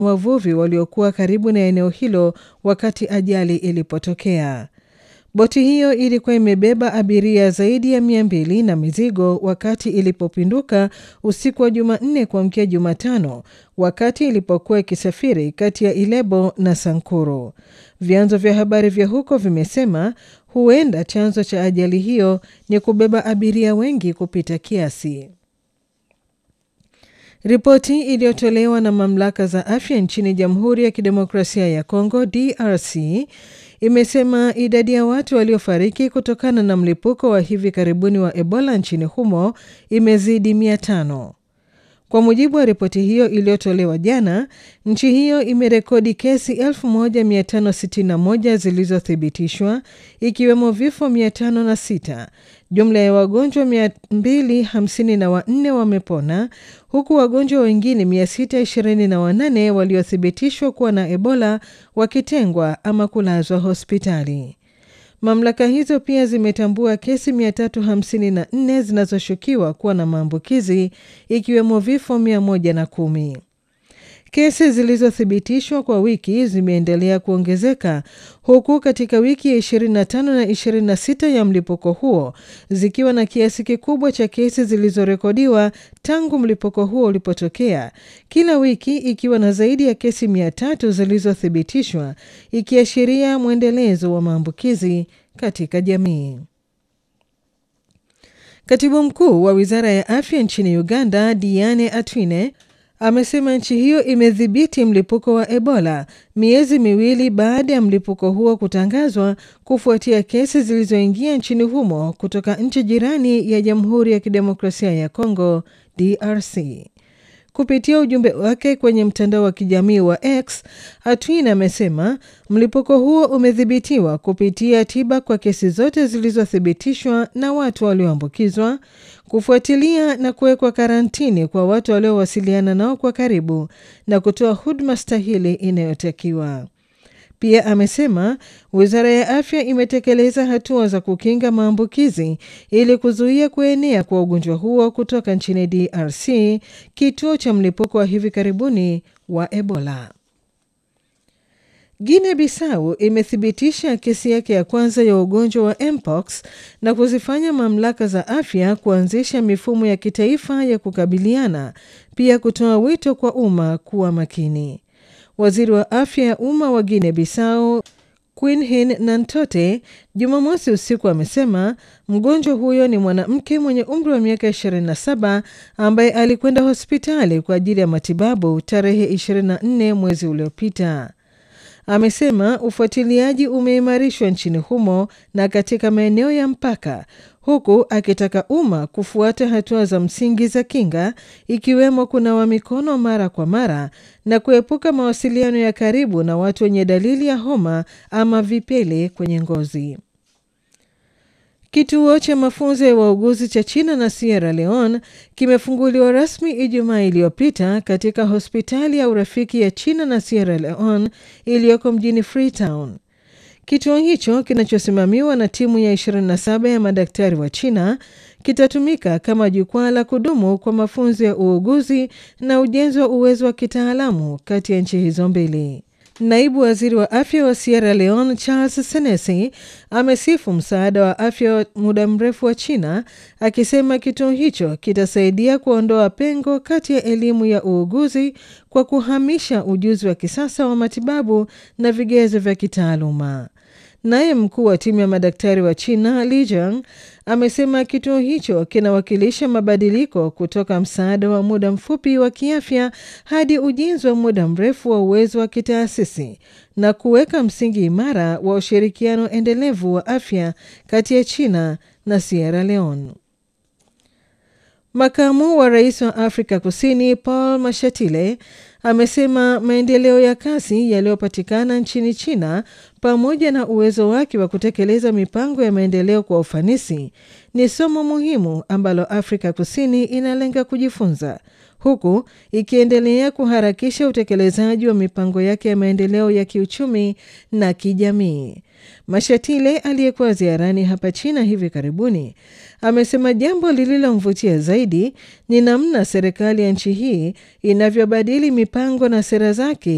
wavuvi waliokuwa karibu na eneo hilo wakati ajali ilipotokea. Boti hiyo ilikuwa imebeba abiria zaidi ya mia mbili na mizigo wakati ilipopinduka usiku wa Jumanne kuamkia Jumatano, wakati ilipokuwa ikisafiri kati ya Ilebo na Sankuru. Vyanzo vya habari vya huko vimesema huenda chanzo cha ajali hiyo ni kubeba abiria wengi kupita kiasi. Ripoti iliyotolewa na mamlaka za afya nchini Jamhuri ya Kidemokrasia ya Kongo DRC imesema idadi ya watu waliofariki kutokana na mlipuko wa hivi karibuni wa Ebola nchini humo imezidi mia tano. Kwa mujibu wa ripoti hiyo iliyotolewa jana, nchi hiyo imerekodi kesi 1561 zilizothibitishwa ikiwemo vifo 506. Jumla ya wagonjwa 254 wamepona huku wagonjwa wengine 628 waliothibitishwa kuwa na Ebola wakitengwa ama kulazwa hospitali. Mamlaka hizo pia zimetambua kesi 354 zinazoshukiwa kuwa na maambukizi ikiwemo vifo 110. Kesi zilizothibitishwa kwa wiki zimeendelea kuongezeka huku katika wiki ya 25 na 26 ya mlipuko huo zikiwa na kiasi kikubwa cha kesi zilizorekodiwa tangu mlipuko huo ulipotokea, kila wiki ikiwa na zaidi ya kesi 300 zilizothibitishwa, ikiashiria mwendelezo wa maambukizi katika jamii. Katibu mkuu wa wizara ya afya nchini Uganda, Diane Atwine, amesema nchi hiyo imedhibiti mlipuko wa Ebola miezi miwili baada ya mlipuko huo kutangazwa kufuatia kesi zilizoingia nchini humo kutoka nchi jirani ya Jamhuri ya Kidemokrasia ya Kongo, DRC. Kupitia ujumbe wake kwenye mtandao wa kijamii wa X, Atwine amesema mlipuko huo umedhibitiwa kupitia tiba kwa kesi zote zilizothibitishwa na watu walioambukizwa, kufuatilia na kuwekwa karantini kwa watu waliowasiliana nao kwa karibu na kutoa huduma stahili inayotakiwa. Pia amesema wizara ya afya imetekeleza hatua za kukinga maambukizi ili kuzuia kuenea kwa ugonjwa huo kutoka nchini DRC, kituo cha mlipuko wa hivi karibuni wa Ebola. Guinea Bissau imethibitisha kesi yake ya kwanza ya ugonjwa wa mpox na kuzifanya mamlaka za afya kuanzisha mifumo ya kitaifa ya kukabiliana, pia kutoa wito kwa umma kuwa makini. Waziri wa afya ya umma wa Guinea Bissau Quinhin Nantote Jumamosi usiku amesema mgonjwa huyo ni mwanamke mwenye umri wa miaka 27 ambaye alikwenda hospitali kwa ajili ya matibabu tarehe 24 mwezi uliopita. Amesema ufuatiliaji umeimarishwa nchini humo na katika maeneo ya mpaka, huku akitaka umma kufuata hatua za msingi za kinga ikiwemo kunawa mikono mara kwa mara na kuepuka mawasiliano ya karibu na watu wenye dalili ya homa ama vipele kwenye ngozi. Kituo cha mafunzo ya wauguzi cha China na Sierra Leone kimefunguliwa rasmi Ijumaa iliyopita katika hospitali ya urafiki ya China na Sierra Leone iliyoko mjini Freetown. Kituo hicho kinachosimamiwa na timu ya 27 ya madaktari wa China kitatumika kama jukwaa la kudumu kwa mafunzo ya uuguzi na ujenzi wa uwezo wa kitaalamu kati ya nchi hizo mbili. Naibu waziri wa afya wa Sierra Leone Charles Senesi amesifu msaada wa afya wa muda mrefu wa China akisema kituo hicho kitasaidia kuondoa pengo kati ya elimu ya uuguzi kwa kuhamisha ujuzi wa kisasa wa matibabu na vigezo vya kitaaluma. Naye mkuu wa timu ya madaktari wa China Li Jiang amesema kituo hicho kinawakilisha mabadiliko kutoka msaada wa muda mfupi wa kiafya hadi ujenzi wa muda mrefu wa uwezo wa kitaasisi na kuweka msingi imara wa ushirikiano endelevu wa afya kati ya China na Sierra Leone. Makamu wa rais wa Afrika Kusini Paul Mashatile amesema maendeleo ya kasi yaliyopatikana nchini China pamoja na uwezo wake wa kutekeleza mipango ya maendeleo kwa ufanisi ni somo muhimu ambalo Afrika Kusini inalenga kujifunza huku ikiendelea kuharakisha utekelezaji wa mipango yake ya maendeleo ya kiuchumi na kijamii. Mashatile aliyekuwa ziarani hapa China hivi karibuni amesema jambo lililomvutia zaidi ni namna serikali ya nchi hii inavyobadili mipango na sera zake